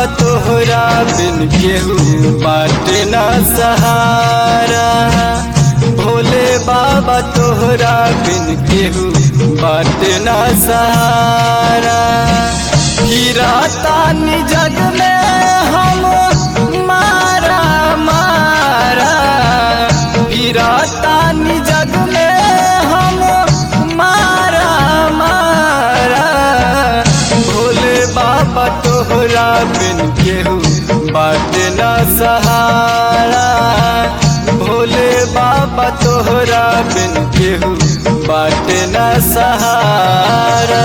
बाबा तोहरा बिन केहू बाटे न सहारा भोले बाबा तोहरा बिन केहू बाटे न सहारा हीरा तानी जग में हम मारा मारा हीरा तानी जग में हम मारा मारा भोले बाबा तोहरा बिन केहू बाटे न सहारा भोले बाबा तोहरा बिन केहू बाटे न सहारा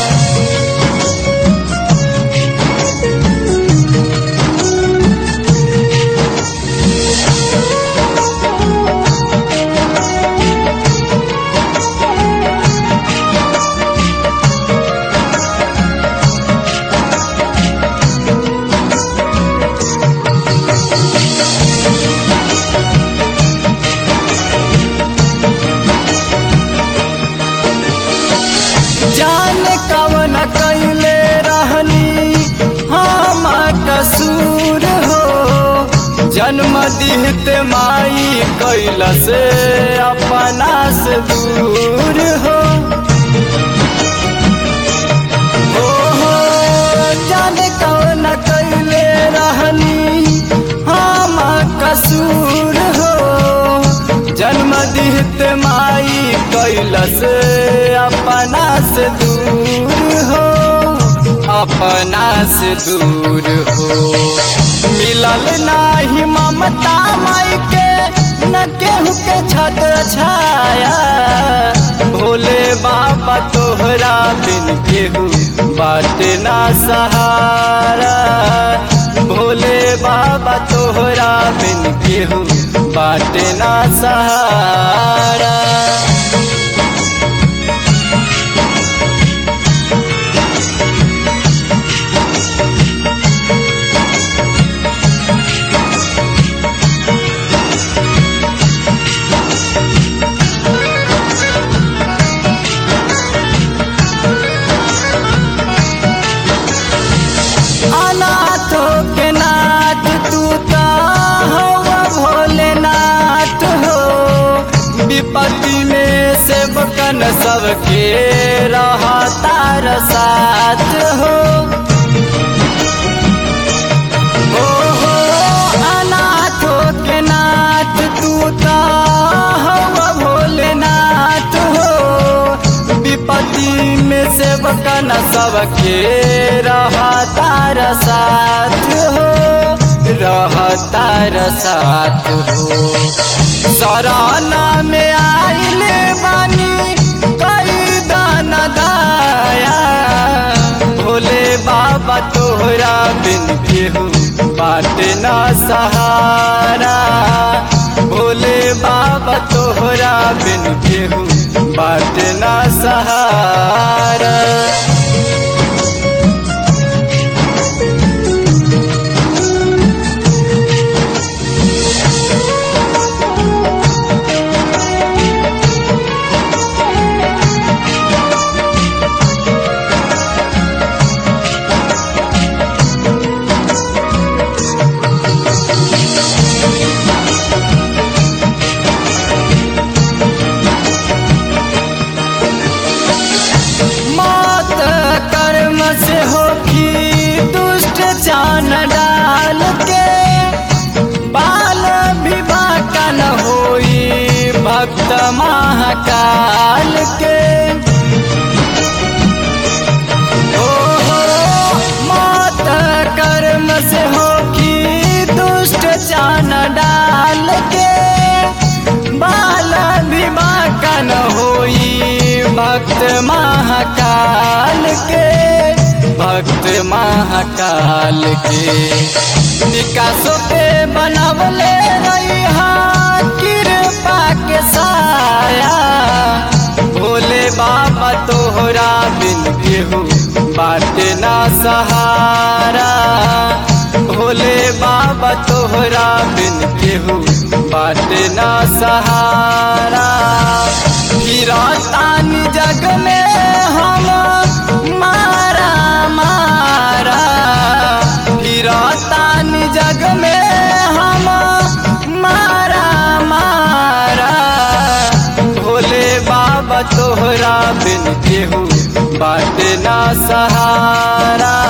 जान कवन कैले रहनी हम कसूर हो जन्म दिहत माई कैला से अपना से दूर हो हो हो जान कवन कैले रहनी हम कसूर हो जन्म दिहत माई कैलस अपना से दूर हो अपना से दूर हो मिलल नाही ममता माई के न केहू के छत छाया भोले बाबा तोहरा बिन केहू बाटे ना सहारा भोले बाबा तोहरा बिन केहू बाटे ना सहारा अनाथों के नाथ तू का हवा भोलेनाथ हो विपत्ति में सेवकन सबके रहा तार साथ हो हो हो अनाथों के नाथ तू का हवा भोलेनाथ हो विपत्ति में सेवकन सबके रहा तार साथ हो रहा तार साथ हो सराना में आइल बानी कई दान दाया भोले बाबा तोहरा बिन केहू बाटे ना सहारा भोले बाबा तोहरा बिन केहू बाटे ना सहारा मौत कर्म से होगी दुष्ट जान डाल के बाल विवाह का न होई भक्त महाकाल के ओ हो मौत कर्म से होगी दुष्ट जान डाल के बाल विवाह का न होई भक्त महाकाल के भक्त महाकाल के विकासों पे बनवले रही कृपा के साया भोले बाबा तोहरा बिन केहू बाटे ना सहारा भोले बाबा तोहरा बिन केहू बाटे ना सहारा हीरा तानी जग में हम मारा मारा हीरा केहू बाटे ना सहारा